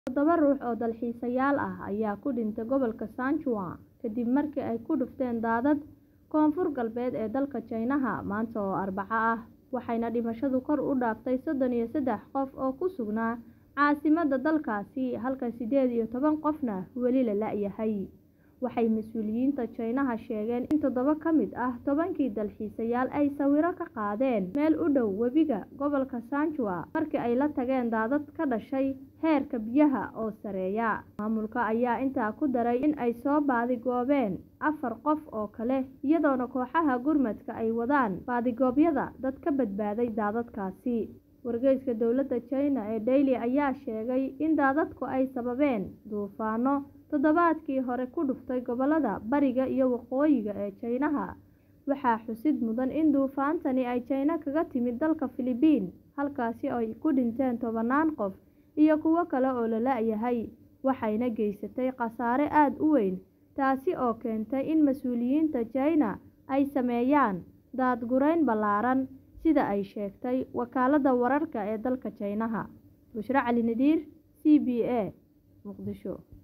Toddoba ruux oo dalxiisayaal ah ayaa ku dhintay gobolka Sichuan kadib markii ay ku dhufteen daadad koonfur galbeed ee dalka Shiinaha maanta oo Arbaco ah, waxayna dhimashadu kor u dhaaftay soddon iyo saddex qof oo ku sugnaa caasimadda dalkaasi halka siddeed iyo toban qofna weli la la'yahay. Waxay mas'uuliyiinta Shiinaha sheegeen in toddoba ka mid ah tobankii dalxiisayaal ay sawirro ka qaadeen meel u dhow webiga gobolka Sichuan markii ay la tageen daadad ka dhashay heerka biyaha oo sarreeya. Maamulka ayaa intaa ku daray in ay soo baadi-goobeen afar qof oo kale iyadoona kooxaha gurmadka ay wadaan baadigoobyada dad ka badbaaday daadadkaasi. Wargeyska dowladda Shiina ee Daily ayaa sheegay in daadadku ay sababeen duufaanno toddobaadkii hore ku dhuftay gobollada bariga iyo waqooyiga ee Shiinaha. Waxaa xusid mudan in duufaantani ay Shiina kaga timid dalka Filibiin, halkaas oo ay ku dhinteen tobannaan qof iyo kuwo kale oo la la'yahay, waxayna geysatay khasaare aad u weyn, taasi oo keentay in mas'uuliyiinta Shiina ay sameeyaan daad-gureyn ballaaran, sida ay sheegtay wakaaladda wararka ee dalka Shiinaha. Bushra Cali Nadiir, C B A, Muqdisho.